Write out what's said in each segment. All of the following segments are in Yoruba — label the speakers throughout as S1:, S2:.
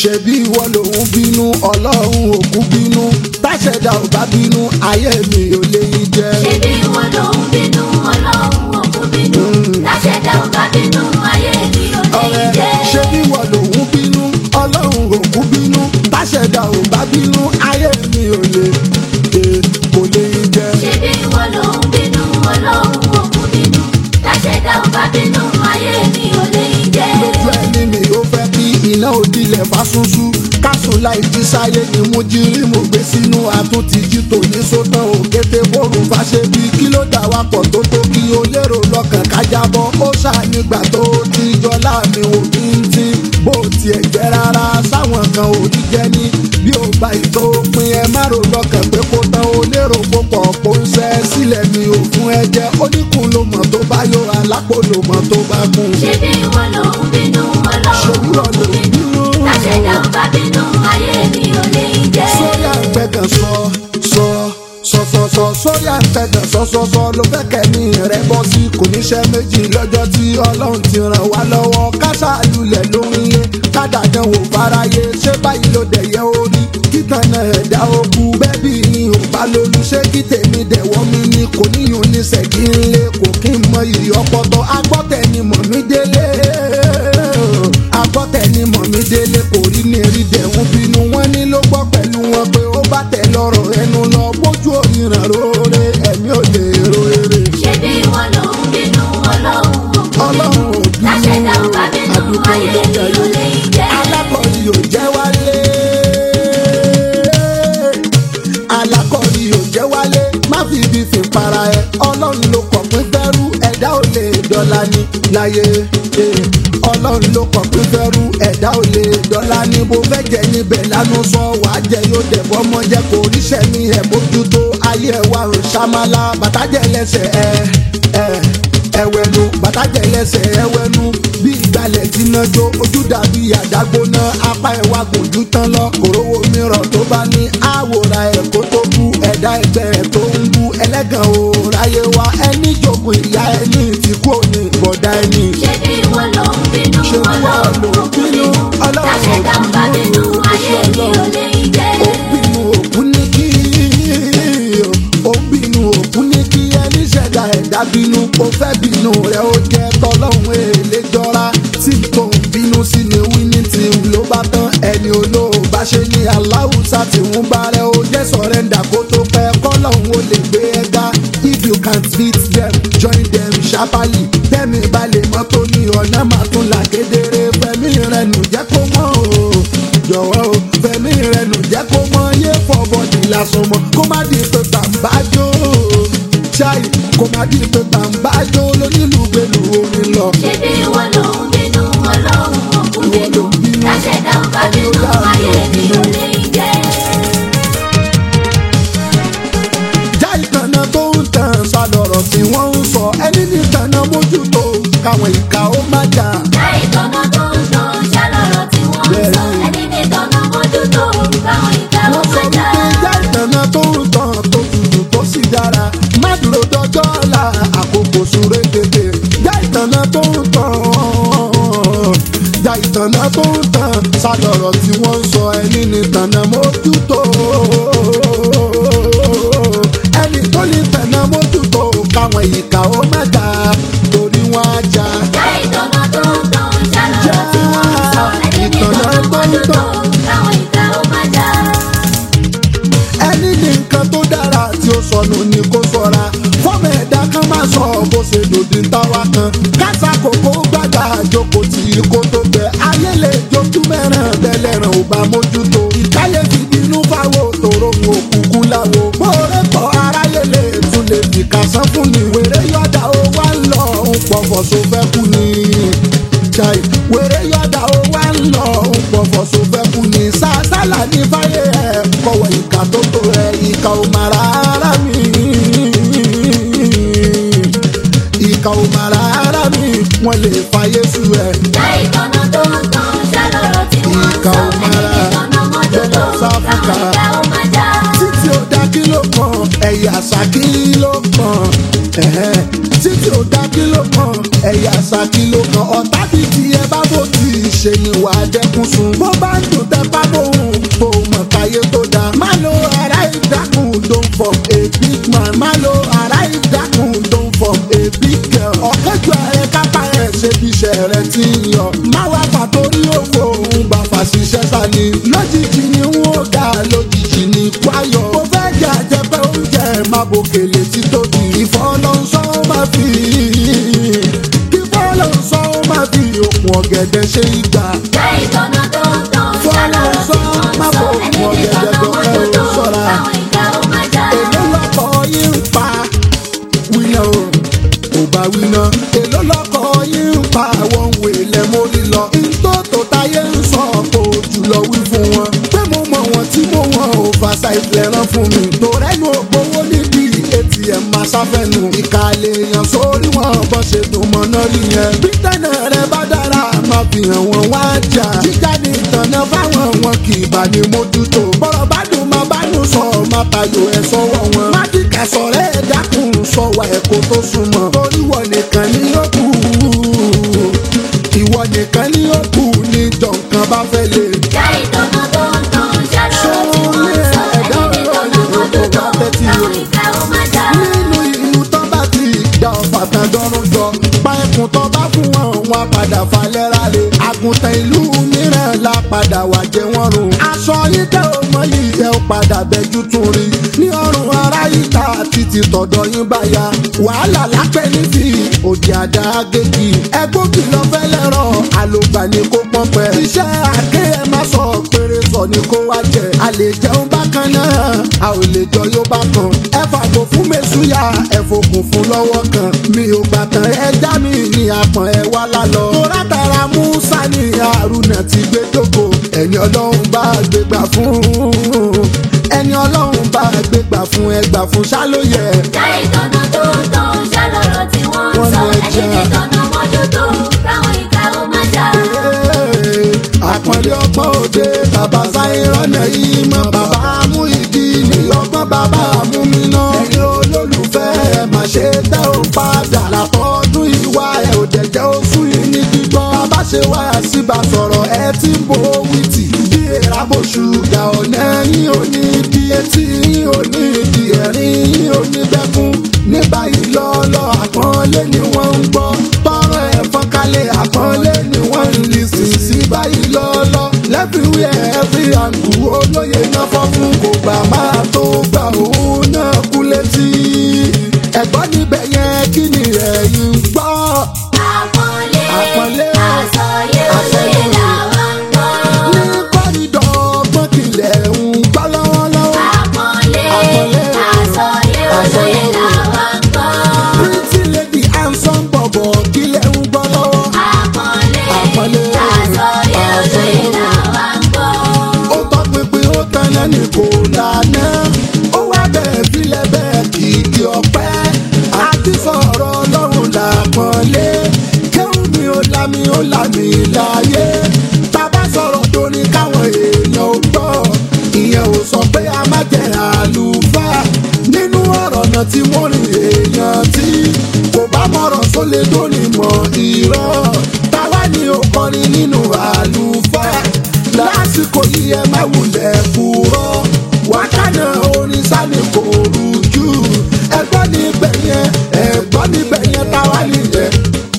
S1: ṣebí ìwọ lòun bínú ọlọ́run òkú bínú táṣẹ̀dá ò bá bínú ayé mi ò lè yí jẹ.
S2: ṣebí ìwọ ló ń bínú ọlọ́run òkú bínú láṣẹ̀dá ò bá bínú ayé mi ò lè
S1: ọ̀rẹ́
S2: jẹ́.
S1: ṣebí ìwọ lòun bínú ọlọ́run òkú bínú táṣẹ̀dá ò bá bínú ayé mi ò lè eh, kò lè yí jẹ.
S2: ṣebí ìwọ ló ń bínú ọlọ́run òkú bínú láṣẹ̀dá ò bá bínú ayé mi ò lè jẹ́.
S1: lójú ẹni mi ò fẹ́ kí iná òdìlẹ̀ fásúnsú kásùn láì jí sáyé ni mo jí rí mo gbé sínú àtúntìjí tòní sótán òkété bóru fàṣẹ bí kí ló dà wá pọ̀ tó tó kí o lérò lọ́kàn kájábọ̀ ó ṣànígbà tó ti jọlá mi ò kí n tí bó tiẹ̀ jẹ́ rárá sáwọn kan ò rí jẹ́ ní bí ó bá ìtò pin ẹ má rò lọ́kàn pé kó tán o lérò púpọ̀ kó ń ṣẹ́ sílẹ̀ mi ò fún ẹ jẹ́ oníkun ló mọ̀ tó bá yọ alápò ló mọ̀ tó bá kún
S2: ṣebí ìwọ ló ń bínú
S1: ṣòwúrọ̀
S2: ọlọ́run
S1: ló
S2: òkú
S1: ń
S2: bínú
S1: bínú.
S2: láṣẹ̀dá ò bá bínú ayé mi ò lè jẹ́.
S1: sórí àgbẹ̀gàn sọ sọ sọsọsọ sórí àgbẹ̀gàn sọsọsọ ló fẹ́ kẹ́mi rẹ̀ bọ́ sí kò níṣẹ́ méjì lọ́jọ́ tí ọlọ́run ti ràn wá lọ́wọ́ kásá lulẹ̀ ló ń lé kádàdán wò fáráyé ṣé báyìí ló dẹ̀ yẹ orí kíkan náà ẹ̀dá ogun bẹ́bí yìí ò bá lólu ṣé kí tèmi dẹ̀wọ́ mi ni kò níyùn ní sẹ́kì ńlẹ̀ kò kí n mọ ìrì ọpọtọ agbọ́tẹ̀ ni mọ̀ mí délé agbọ́tẹ̀ ni mọ̀ mí délé kò rí ní erí dẹ̀hún bínú wọn ní ló gbọ́ pẹ̀lú wọn pé ó bá tẹ̀ lọ́rọ̀ ẹnu lọ bójú òyìnbó róore ẹ̀mí ò lè ro eré
S2: ṣebí ìwọ ló ń bínú ọlọ́run òkú
S1: ọlọ́run ò bínú
S2: láṣẹ̀dá ò bá bínú
S1: àdúgbò
S2: ayé
S1: ló
S2: mi ò
S1: jẹ́
S2: lè jẹ́.
S1: alákọ̀ọ́rí ò jẹ́ wálé alákọ̀ọ́rí ò jẹ́ wálé má fi ibi fi para ẹ ọlọ́run ló kọ̀ pín fẹ́rú ẹ̀dá ò lè dọ́là ní láyé eh. ọlọ́run ló kọ̀ pín fẹ́rú ẹ̀dá ò lè dọ́là ní bó fẹ́ jẹ níbẹ̀ lánà sọ wàá jẹ yóò dẹ̀ bọ́mọ jẹ kò ríṣẹ́ ní ẹ̀ bójútó ayé ẹ̀ wà ń ṣàmàlà bàtàjẹ́ lẹ́sẹ̀ ẹ̀ ẹ̀ ẹwẹnu bàtàjẹ lẹsẹ ẹwẹnu bí ìgbàlẹ̀ tí náà jó ojú dàbí àdágbóná apá ẹwà gòjú tán lọ òróró mìíràn tó bá ní àwòrán ẹ̀ kó tó bú ẹ̀dá ẹgbẹ́ ẹ̀ tó ń bú ẹlẹ́gàn ò ráyé wa ẹni jogun ìyá ẹni tí kò ní bọ̀dá ẹni.
S2: ṣebí ìwọ ló ń bínú
S1: Ṣé ìwọ ló
S2: ọlọ́run
S1: ń
S2: òkú
S1: bínú?
S2: bínú
S1: Ọlọ́run
S2: láṣẹ̀dá ò bá bínú ayé mi ò lè jẹ́.
S1: ó bínú òkú ní kí ó bínú òkú ní kí ẹni ṣẹ̀dá ẹ̀dá bínú ó fẹ́ bínú rẹ̀ ó jẹ́ tọ́lọ́hún èlé jọra tí tó ń bínú sí ni wíní tí ló bá tán ẹni olóòbá ṣe ní aláwùsá tí ń bá rẹ̀ ó jẹ́ sọ̀rẹ́ndà kó tó pẹ́ kọ́lọ́hún ó lè gbé ẹ̀dá if you can't beat them join them sharply tẹ́mi balẹ̀ mọ́tò ní ọ̀nà máa tún là kedere fẹ́mi rẹ̀ nù jẹ́ kó mọ́ o jọ̀wọ́ o fẹ̀mí rẹ̀ nù jẹ́ kó mọ yé fọ́bọ̀dì lásán mọ́ kó má di pé tàǹbájó ṣáì kó má di pé tàǹbájó lónílùgbèlú orin lọ.
S2: ṣebí ìwọ ló ń bínú ọlọ́run òkú bínú láṣẹ̀dá ò bá bínú ayé mi ò lè jẹ́.
S1: já ìtànà tó ń tàn sálọ̀rọ̀ tí wọ́n ń sọ ẹni ní ìtànà mójútó káwọn ìka ó má jà.
S2: láì tọ́nà tó ń tàn ṣàlọ́rọ̀ tí wọ́n ń sọ ẹni ní tọ́nà mójútó káwọn ìka ó
S1: wọ́n sọ
S2: má jà.
S1: wípé já ìtànà tó ń tàn tó tutù tó sì dára má dúró dọjọ́ ọ̀la àkókò súré tètè já ìtànà tó ń tàn já ìtànà tó ń tàn sálọ̀rọ̀ tí wọ́n ń sọ ẹni ní tànà mójútó ẹni tó ní tànà mójútó káwọn ìka ó má jà torí wọ́n á jà.
S2: láì tọ́nà tó ń tàn ṣàlọ́rọ̀ tí wọ́n ń sọ ẹni ní tọ́nà mójútó káwọn ìka ó má jà.
S1: ẹni ní nǹkan tó dára tí ó sọnù ni kó sọra fọmọ ẹ̀dá kan máa sọ bó ṣe lòdì ń táwa kan kásá kòkó gbàgbà àjòkò tí kò tó bẹ ayé lè jojú mẹ́ràn tẹ́lẹ̀ràn ò bá mójútó ìkáyé fi bínú fáwọ́ tòrò ń òkùnkùn láwo bóore pọ̀ aráyé lè tún lè fi kásán fún ni wèrè yọ̀dà ó wá ń lọ ń pọ̀fọ̀ so fẹ́ kú ni chai wèrè yọ̀dà ó wá ń lọ ń pọ̀fọ̀ so fẹ́ kú ni sàṣàlà ní fáyé ẹ̀ kọ̀wé ìka tó tó ẹ̀ ìka ò mà rárá mi ìka ò mà rárá mi wọ́n lè fàyè sú ẹ̀.
S2: láì tọ́nà tó ń tàn ṣàlọ́rọ̀ tí wọ́n ń sọ ẹni ní tọ́nà mójútó káwọn ìka ó má jà.
S1: títí ó dá kí ló kàn ẹ̀yà àṣà kí ló kàn ẹ̀hẹ́. títí ó dá kí ló kàn ẹ̀yà àṣà kí ló kàn ọ̀tá bíi ti ẹ bá bò tí ì ṣe ni wà á dẹ́kun sùn bó bá ń dùn tá lójijì ní kwayọ̀. mo fẹ́ jẹ àjẹpẹ́ oúnjẹ máa bòkèlè títóbi. ìfọlọ́nsọ́ máa fi ìfọlọ́nsọ́ máa fi òkun ọ̀gẹ̀dẹ̀ ṣe ìgbà.
S2: Jẹ́ ìtọ́nà tó ń tàn ṣálọ́rọ̀ tí wọ́n ń sọ. Ẹni tí tọ́nà mójútó káwọn ìka ó má jà.
S1: èló lọkọ yín ń pa wíná o kò bá wíná èló lọkọ yín ń pa àwọn òwe ilẹ̀ mórí lọ. ntótó táyé ń sọ kò jùlọ wí fún wọn. pé mo mọ wọn tí mo wọn ò fàṣà ìpìlẹ̀ rán fún mi. tòrẹ́nu ògbówó níbi atm máa ṣàfẹ́nu. ìkàlẹ̀ èèyàn sórí wọn bọ́ ṣe tó mọ náà rí yẹn. bí tẹ̀nà rẹ bá dára máa fi hàn wọ́n wá jà. jíjà ní ìtànà fáwọn wọn kì í bá ní mójútó. bọ́rọ̀ bá dùn máa bá dùn sọ máa tayò ẹ̀ sọ́wọ́ wọn. májíkà sọ̀rọ̀ ẹ̀ dákun sọ̀wọ́ ẹ̀ kó tó súnmọ́. torí wọ̀ nìkan ni ó kù. ìwọ nìkan ni ó kù ní jọ̀ǹkan bá fẹ́ lè.
S2: Jẹ́ ìtọ́nà tó ń tàn ṣálọ́rọ̀ tí wọ́n ń sọ. Ẹni tí tọ́nà mójútó káwọn ìka ó má jà.
S1: nínú ìlú tó bá ti dá ọ̀fà tán dọ́rùn jọ pa ẹkùn tó bá fún wọn wọn padà falẹ̀ rálẹ̀ àgùntàn ìlú mìíràn la padà wà jẹ́ wọ́n rùn. aṣọ yìí tẹ́ ò mọ yìí ẹ ò padà bẹ́jú tún rí ní ọrùn ara yìí ta títí tọ̀dọ̀ yín bá ya wàhálà lápẹ́ nífi òdì àdá gègì ẹgbógi lọ fẹ́ lẹ́rọ̀ àlògbà ni kó pọ́n pẹ́ iṣẹ́ àké ẹ má sọ péré sọ ni kó wá jẹ a lè jẹun bákan náà a ò lè jọ yóò bá kan ẹ fàgbò fún mẹ́súyà ẹ fòkùn fún lọ́wọ́ kan mi ò gbàtàn ẹ já mi ní apọ̀n ẹ wá lálọ́ mo rátara musa ní haruna ti gbé dóko ẹni ọlọ́run bá gbégbà fún ẹni ọlọ́run bá gbégbà fún ẹgbà fún ṣálóyẹ.
S2: Jẹ́ ìtọ́nà tó ń tàn ṣálọ́rọ̀ tí wọ́n ń sọ. Ẹni tí tọ́nà mójútó káwọn ìka ó má jà.
S1: àpọ̀lẹ́ ọgbọ́n òde bàbá sáyẹ́rọ́nà yìí mọ́ bàbá mú ìdí ní ọgbọ́n bàbá mú mi ná. ẹ̀yin olólùfẹ́ ẹ̀ má ṣe tẹ́ ò padà látọ́dún ìwà ẹ̀ ò dẹ̀jẹ́ oṣù yìí ní gbígbọ́. bàbá ṣe wá síbà sọ̀rọ̀ ẹ ti ń bo wìtì. bí èèrà bò ṣùgà ọ̀nà yín ò ní di etí yín ò ní di ẹ̀rín yín ò ní bẹ́kún. ní báyìí lọ́ọ́lọ́ àpọ́nlé ni wọ́n ń gbọ́. tọrọ ẹ̀ fọ́nkálẹ̀ àpọ́nlé ni wọ́n ń lì sí sí báyìí lọ́ọ́lọ́. lẹ́fìwé ẹ̀fì àǹkù olóye náà fọ́ fún kò gbà máa tó gbà òun náà kú létí. ẹ̀gbọ́n níbẹ̀ yẹn kí ni ẹ̀yin gbọ́.
S2: Àpọ́nlé
S1: Àpọ́nlé.
S2: àsọyé olóyè làwọn ń gbọ́.
S1: ní kọ́rídọ̀ ọgbọ́n kìlẹ̀ ń gbọ́ lọ́wọ́lọ́wọ́.
S2: Àpọ́nlé
S1: Àpọ́nlé.
S2: àsọyé olóyè làwọn ń gbọ́.
S1: pretty lady handsome bọ̀bọ̀ kìlẹ̀ ń gbọ́ lọ́wọ́.
S2: Àpọ́nlé
S1: Àpọ́nlé.
S2: àsọyé olóyè làwọn ń gbọ́.
S1: ó tọpinpin ó tan lẹ́nu kò lànà ó wá bẹ́ẹ̀ filẹ̀ bẹ́ẹ̀ kìkì ọ̀pẹ́ àti sọ̀rọ̀ ọlọ́run làpọ̀nlé kéwù mi ó lámì ó lámì láyé bàbá sọ̀rọ̀ tó ní káwọn èèyàn ó gbọ́ ìyẹn ò sọ pé a má jẹ àlùfáà nínú ọ̀rọ̀ náà tí mo rìn èèyàn tí kò bá mọ̀rọ̀ tó lè tó ní mọ̀ irọ́ táwa ni ó kọrin nínú àlùfáà lásìkò yìí ẹ má wulẹ̀ kúrọ́ wákàná orin sani kò rújú ẹgbọ́n níbẹ̀ yẹn ẹgbọ́n níbẹ̀ yẹn táwa nìyẹn.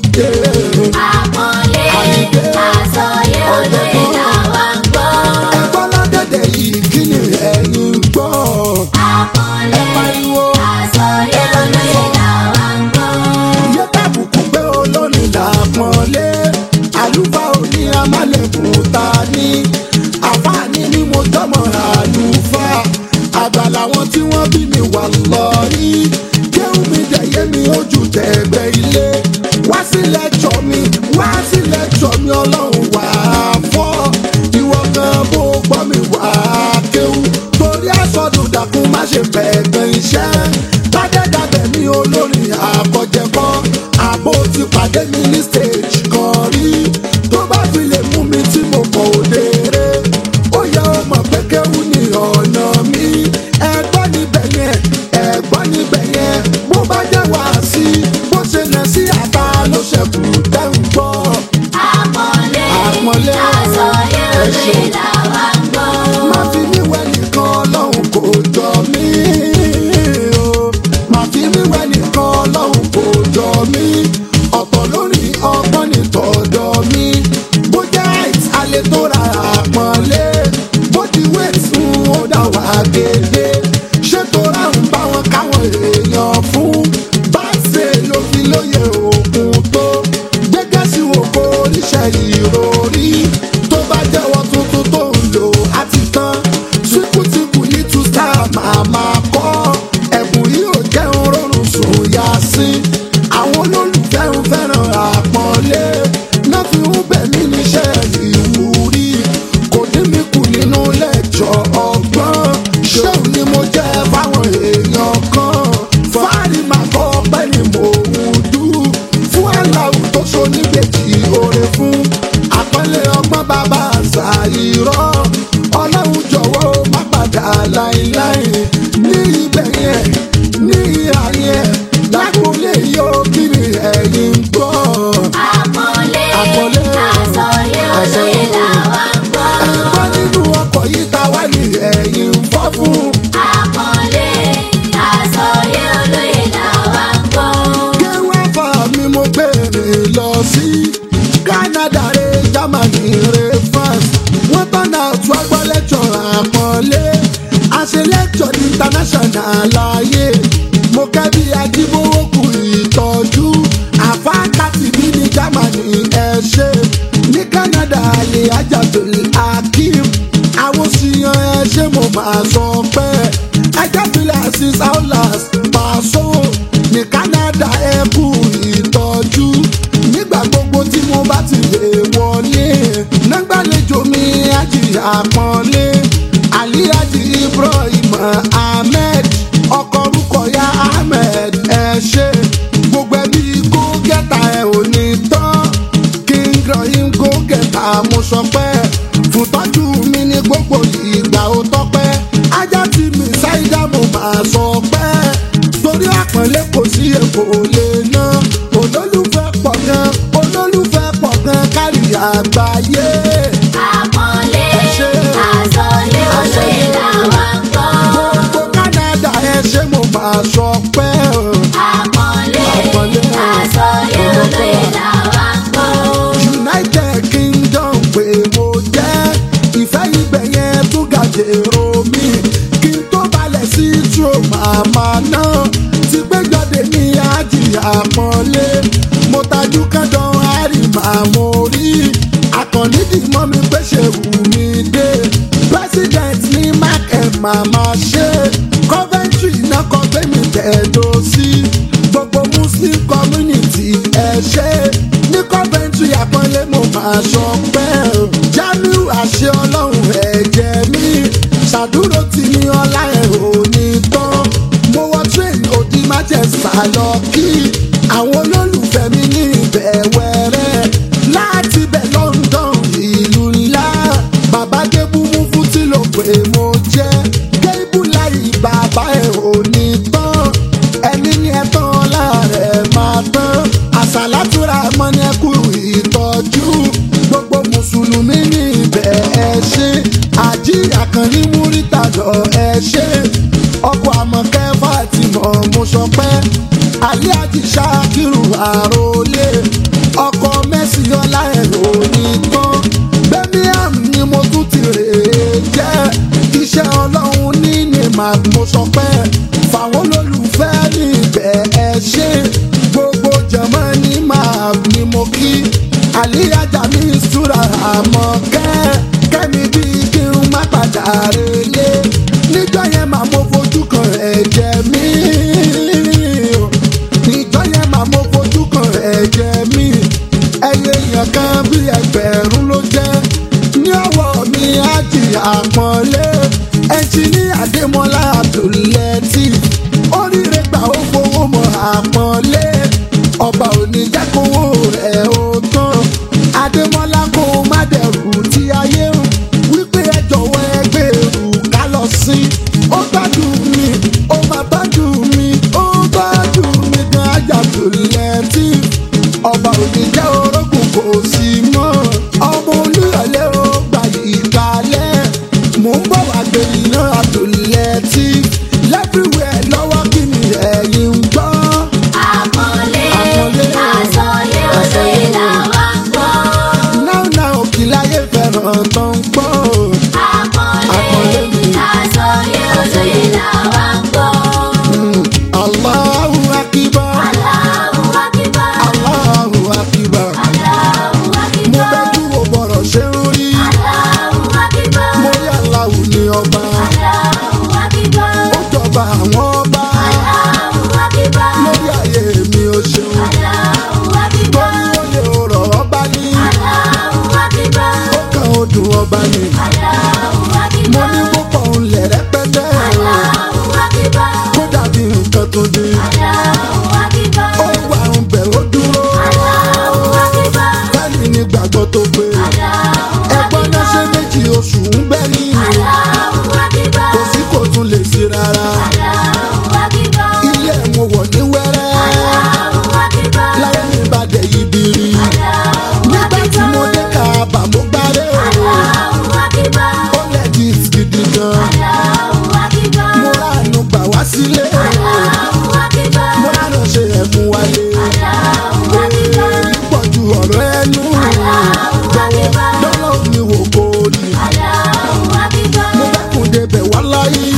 S2: Àpọ́nlé àsọyé olóyè làwọn ń gbọ́.
S1: ẹgbọ́n lọ́dẹ̀dẹ̀ yìí kí ni ẹ̀yin gbọ́.
S2: Àpọ́nlé
S1: ẹ pariwo
S2: àsọyé olóyè làwọn ń gbọ́.
S1: iye tábùkù pé olórin làpọ̀nlé àlùfáà òní amálẹ̀kùn ta ní àfáàní ni mo jọmọ àlùfáà àgbà làwọn tí wọ́n bí mi wà lọ rí kéwù mi dẹ̀yẹ́ mi ojú tẹ̀gbẹ́ ilé wá sí lẹ́jọ́ mi wá sí lẹ́jọ́ mi ọlọ́run wà á fọ́ ìwọ kan bó gbọ́ mi wà á kéwù torí àsọdùn dàkún má ṣe bẹ̀ẹ̀gbẹ̀ iṣẹ́ ládẹ́dàbẹ̀ mi olórin àkọ́jẹ́kọ́ àbó ti pàdé mi ní stage kan rí tó bá fi lè mú mi tí mo kọ̀ òdèrè ó yẹ ó mọ̀ pé kéwù ní ọ̀nà mi ẹgbọ́n níbẹ̀ yẹn ẹgbọ́n. gbàgede ṣètò ráhùn báwọn káwọn èèyàn fún báṣe ló fi lóye òkun tó gẹ́gẹ́ sí òkò oníṣẹ́ ìròrí tó bá jẹ́wọ́ tuntun tó ń lò á ti tán síkútìkù ní two star màmá kọ́ ẹ̀bùn yìí ò jẹun rọrùn sùn yá sí àwọn olólùfẹ́ ń fẹ́ràn àpọ́nlé náà fi ń bẹ̀ mí níṣẹ́ ìwúrí kò dín mi kù nínú lẹ́jọ́ ọgbọ́n ṣéun ni mo jẹ́ fáwọn èèyàn kan fáàrí màá kọ́ pẹ́ ni mò ń dú fún aláwù tó so níbejì oore fún àpọ́nlé ọgbọ́n bàbá àṣà irọ́ ọlọ́run jọ̀wọ́ má padà láéláé ní ibẹ̀ yẹn ní ìhà yẹn lágbólé yóò kí ni ẹ̀yin ń gbọ́.
S2: Àpọ́nlé,
S1: Àpọ́nlé,
S2: àsọyé olóyè làwa ń gbọ́.
S1: ẹ̀gbọ́n nínú ọkọ̀ yìí ta wá ní ẹ̀yin ń fọ́ fún.
S2: Àpọ́nlé, àsọyé olóyè làwa ń gbọ́.
S1: kéwàfà mi mo gbèrè lọ sí canada re germany re france wọ́n tọ́nà tún agbọ́ lẹ́tọ̀ àpọ́nlé àṣẹ lẹ́tọ̀ international láàyè mo kẹ́ bí ajíbówó kù ìtọ́jú àfáàkàtì bí ní germany ẹ ṣe ní canada lè ajábẹ̀lì akim àwọn síyan ẹ ṣe mo máa sọ pé ẹjẹ́ filẹ̀ six hours pàṣọ ní canada ẹ kú ìtọ́jú nígbà gbogbo tí mo bá ti lè wọlé nígbàlejò mi àjìyà pọ́nlé aliyaji ibrahim ahmed ọkọ orúkọ ya ahmed ẹ ṣe gbogbo ẹbí kó gẹ́ta ẹ ò ní tán king rahim kó gẹ́ta mo sọ pé fún tọ́jú mi ní gbogbo ìgbà ó tọ́pẹ́ ajá tí mi ṣáídá mo máa sọ pé torí àpọ́nlé kò sí èkó lè ná olólùfẹ́ pọ̀ gan olólùfẹ́ pọ̀ gan kárí àgbáyé.
S2: Àpọ́nlé,
S1: Ẹ ṣé.
S2: àsọyé olóyè làwa ń gbọ́.
S1: gbogbo canada ẹ ṣe mo máa sọ pé
S2: Àpọ́nlé,
S1: Àpọ́nlé,
S2: àsọyé olóyè làwa ń gbọ́.
S1: united kingdom pé mo jẹ́ ìfẹ́ ibẹ̀ yẹn tún gàjèrò mi kí n tó balẹ̀ sí tro màmá náà ti gbẹ́jọ́dé ní ájì àpọ́nlé mo tajú kẹ́dọ̀ àrí màmú rí àkànní dì mọ́ mi pé ṣe wù mí dé president ní mark ẹ̀ màmá ṣe coventry náà kọ́ gbé mi tẹ̀dọ̀ sí gbogbo muslim community ẹ ṣe ní coventry àpọ́nlé mo máa sọ pé jamiu àṣẹ ọlọ́run ẹ̀jẹ̀ mi ṣàdúró tí ní ọlá ẹ̀ ò ní tán mo wọ train òdi manchester lọ kí àwọn olólùfẹ́ mi ní ibẹ̀ wẹ̀rẹ̀ láti bẹ̀ london ìlú ńlá bàbá débú mú fún tí ló pé mo jẹ́ kébù láì bàbá ẹ̀ ò ní tán ẹni ní ẹ̀tàn láàrẹ̀ máa tán àṣàlátúrà mọ́ni ẹ̀kú ìtọ́jú gbogbo mùsùlùmí ní ibẹ̀ ẹ ṣe àjí àkànní múrítà lọ ẹ ṣe ọkọ̀ àmọ̀kẹ́ fàtìmọ̀ mo sọ pé alẹ́ àti ṣáàkìrù àròlé ọkọ̀ mẹ́sì ọlá ẹ̀rọ ní tán birmingham ni mo tún ti rè é jẹ́ iṣẹ́ ọlọ́run ní ní màá mo sọ pé fàwọn olólùfẹ́ níbẹ̀ ẹ ṣe gbogbo jẹ̀mọ́ ní màá ni mo kí àlíyájà mi súra àmọ́ kẹ́ kẹ́mi bí kí n má padà relé níjọ́ yẹn màá mo fojú kan ẹ̀jẹ̀ mi níjọ́ yẹn màá mo fojú kan ẹ̀jẹ̀ mi ẹyẹ èèyàn kan bí ẹgbẹ̀rún ló jẹ́ ní ọwọ́ mi á jì àpọ́nlé ẹnjìní àdèmọ́lá àbdùlẹ́tì oríire gbà ó fowó mọ́ àpọ́nlé ọba òní jẹ́ kówó rẹ̀ ó tán àdèmọ́lá kó o má dẹ̀rù tí ayé ń wípé ẹ jọ̀wọ́ ẹ gbèrú ká lọ sí ó gbádùn mi ó máa gbádùn mi ó gbádùn mi gan àjàdùlẹ́tì ọba òní jẹ́ orógùn kò sí mọ́ ọmọ olúyọ̀lé ó gbà ìkàlẹ̀ mò ń bọ̀ wá gbèrè náà àtòlẹ́tì lẹ́fíwẹ̀ lọ́wọ́ kí ni ẹ̀yin ń gbọ́.
S2: Àpọ́nlé,
S1: Àpọ́nlé,
S2: àsọyé olóyè làwa ń gbọ́.
S1: náà náà òkìláyé fẹ́ràn tó ń gbọ́.
S2: Àpọ́nlé,
S1: Àpọ́nlé mi.
S2: àsọyé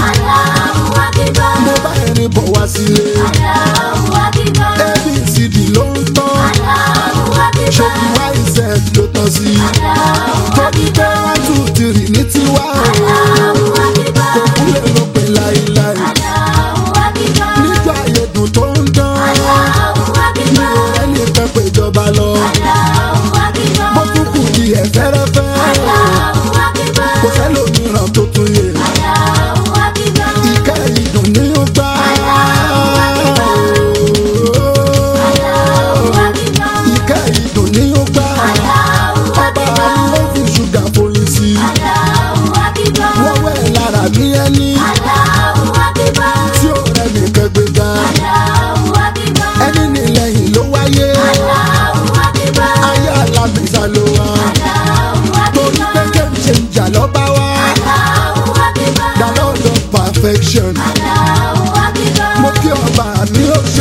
S2: Allahu Akbar.
S1: mo bá ẹni bọ̀ wá sílé
S2: Allahu Akbar.
S1: abcd ló ń tán
S2: Allahu Akbar.
S1: ṣòkì wáìsẹ̀ ló tán sí
S2: Allahu
S1: torí pé one two three ní tiwa o
S2: Allahu Akbar.
S1: kò kúlẹ̀ ló pè láíláí
S2: Allahu Akbar.
S1: nígbà ayédùn tó ń dán
S2: Allahu
S1: mi
S2: Akbar.
S1: ò rẹ́ni fẹ́ péjọba lọ
S2: Allahu
S1: bó
S2: Akbar.
S1: tún kù di ẹ̀fẹ́rẹ́fẹ́
S2: Allahu Akbar.
S1: kò sẹ́lòmíràn tó tún yẹ
S2: Allahu Akbar.
S1: ìkẹ́ ìdùn ní ó gbà
S2: Allahu Akbar.
S1: ìkẹ́ ìdùn ní ó gbà
S2: Allahu
S1: ọba
S2: Akbar.
S1: ló fi ṣúgà foyín sí
S2: Allahu Akbar.
S1: wọ́n wẹ̀ lára bí ẹni
S2: Allahu Akbar.
S1: tí ó rẹ̀ nìkan gbéga
S2: Allahu Akbar.
S1: ẹni nílẹ̀yìn ló wáyé
S2: Allahu Akbar.
S1: ayé alábìsà ló wá
S2: Allahu
S1: torí pé
S2: Akbar.
S1: kéwì ṣe ń jà lọ́ba wá
S2: Allahu Akbar.
S1: the lord of perfection
S2: Allahu Akbar.
S1: mo kí ọba mi ó